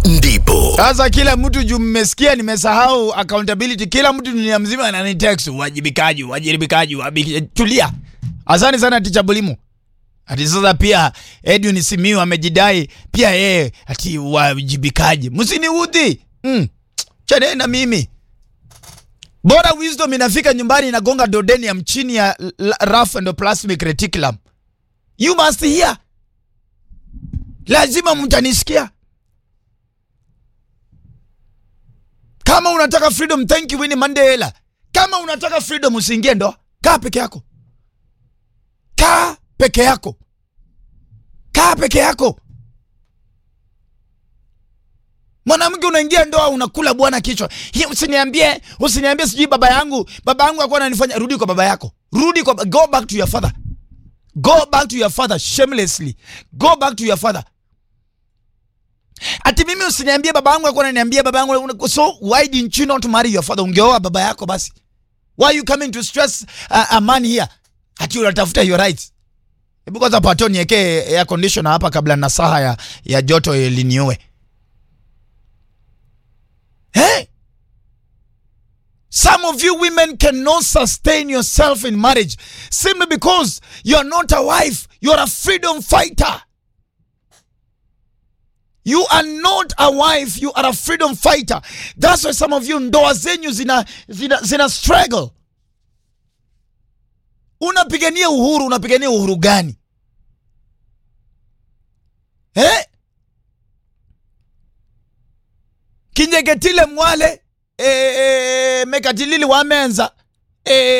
ndipo Sasa kila mtu juu mmesikia nimesahau accountability, kila mtu dunia mzima ananitext uwajibikaji, uwajibikaji, uwajibikaji. Tulia. Asante sana Ticha Bulimu. Ati sasa pia Edwin Simiyu amejidai pia yeye ati uwajibikaji. Msiniudhi. Mm. Chane na mimi. Bora wisdom inafika nyumbani inagonga dodenium chini ya l- rough endoplasmic reticulum. You must hear. Lazima mtanisikia. Kama unataka freedom, thank you Winnie Mandela. Kama unataka freedom, usiingie ndoa. Kaa peke yako, kaa peke yako, kaa peke yako. Mwanamke unaingia ndoa unakula bwana kichwa. Hii usiniambie, usiniambie sijui baba yangu, baba yangu alikuwa ananifanya. Rudi kwa baba yako, rudi kwa, go back to your father, go back to your father shamelessly, go back to your father. Ati mimi usiniambie baba yangu alikuwa ananiambia baba yangu una- so why didn't you not marry your father? Ungeoa baba yako basi. Why you coming to stress a, a man here? Ati unatafuta your rights. Hebu kwanza pato niwekee air conditioner hapa kabla na saha ya, ya joto iliniue. Hey? Some of you women cannot sustain yourself in marriage simply because you are not a wife, you are a freedom fighter. You are not a wife, you are a freedom fighter. That's why some of you ndoa zenyu zina, zina, zina struggle. Unapigania uhuru, unapigania uhuru gani? Eh? Kinyegetile mwale eh, eh, mekatilili wamenza eh,